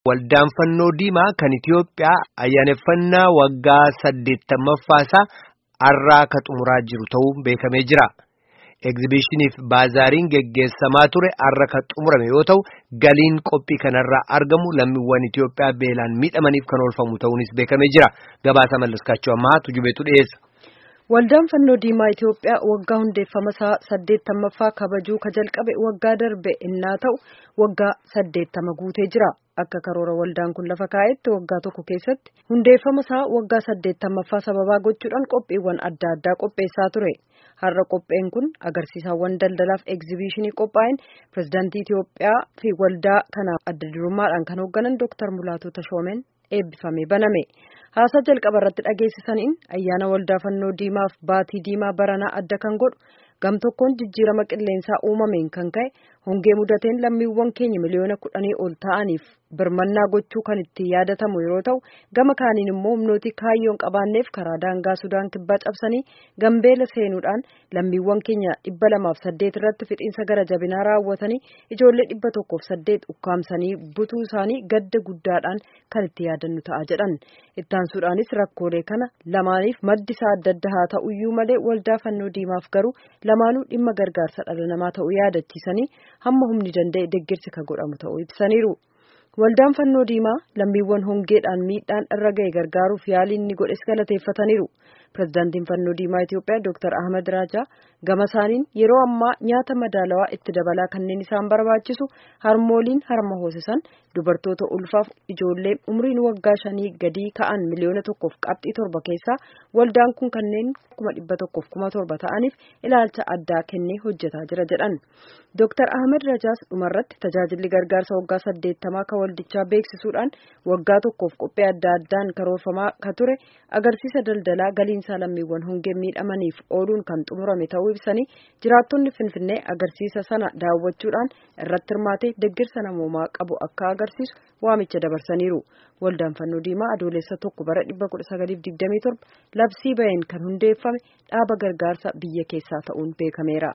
Waldaan fannoo diimaa kan Itiyoophiyaa ayyaaneffannaa waggaa saddeettammaffaas har'aa ka xumuraa jiru ta'uun beekamee jira. Egzibishiniif baazaariin geggeessamaa ture har'a ka xumurame yoo ta'u galiin qophii kanarraa argamu lammiiwwan Itiyoophiyaa beelaan miidhamaniif kan oolfamu ta'uunis beekamee jira. Gabaasa mallaskaachuu ammaa tujubeetu dhiyeessa. Waldaan fannoo diimaa Itiyoophiyaa waggaa hundeeffama isaa saddeettamaffaa kabajuu ka jalqabe waggaa darbe innaa ta'u waggaa saddeettama guutee jira. Akka karoora waldaan kun lafa kaa'etti waggaa tokko keessatti hundeeffama isaa waggaa saddeettamaffaa sababaa gochuudhaan qophiiwwan adda addaa qopheessaa ture. Har'a qopheen kun agarsiisawwan daldalaaf egzibishinii qophaa'een pirezidaantii Itiyoophiyaa fi waldaa kana adda durummaadhaan kan hoogganan Dr. Mulaatoo Tashoomeen eebbifamee baname. Haasaa jalqaba irratti dhageessisaniin ayyaana waldaa fannoo diimaaf baatii diimaa baranaa adda kan godhu gam tokkoon jijjiirama qilleensaa uumameen kan ka'e hongee mudateen lammiiwwan keenya miliyoona kudhanii ol ta'aniif birmannaa gochuu kan itti yaadatamu yeroo ta'u gama kaaniin immoo humnooti kaayyoon qabaanneef karaa daangaa sudaan kibbaa cabsanii gambeela seenuudhaan lammiiwwan keenya dhibba lamaaf saddeet irratti fixiinsa gara jabinaa raawwatanii ijoollee dhibba tokkoof saddeet ukkaamsanii butuu isaanii gadda guddaadhaan kan itti yaadannu ta'a jedhan ittaansuudhaanis rakkoolee kana lamaaniif maddi isaa adda adda haa ta'uyyuu malee waldaa fannoo diimaaf garuu lamaanuu dhimma gargaarsa dhala namaa ta'uu yaadachiisanii hamma humni danda'e deeggarsi kan godhamu ta'uu ibsaniiru. Waldaan fannoo diimaa lammiiwwan hongeedhaan miidhaan irra ga'e gargaaruuf yaalii inni godhes galateeffataniiru. Pireezidaantiin fannoo diimaa Itiyoophiyaa Dr. Ahmad Raajaa gama isaaniin yeroo ammaa nyaata madaalawaa itti dabalaa kanneen isaan barbaachisu harmooliin harma hoosisan dubartoota ulfaaf ijoollee umriin waggaa shanii gadii ka'an miliyoona tokkoof qabxii torba keessaa waldaan kun kanneen kuma dhibba tokkoof kuma torba ta'aniif ilaalcha addaa kennee hojjetaa jira jedhan. Dr. Ahmad Rajaas dhumarratti tajaajilli gargaarsa waggaa saddeettamaa kan waldichaa beeksisuudhaan waggaa tokkoof qophii adda addaan karoorfamaa ka ture agarsiisa daldalaa galiinsaa lammiiwwan hongeen miidhamaniif ooluun kan xumurame ta'uu ibsanii jiraattonni Finfinnee agarsiisa sana daawwachuudhaan irratti hirmaatee deeggarsa namoomaa qabu akka agarsiisu waamicha dabarsaniiru. Waldaan fannoo diimaa adoolessa tokko bara 1927 labsii baheen kan hundeeffame dhaaba gargaarsa biyya keessaa ta'uun beekameera.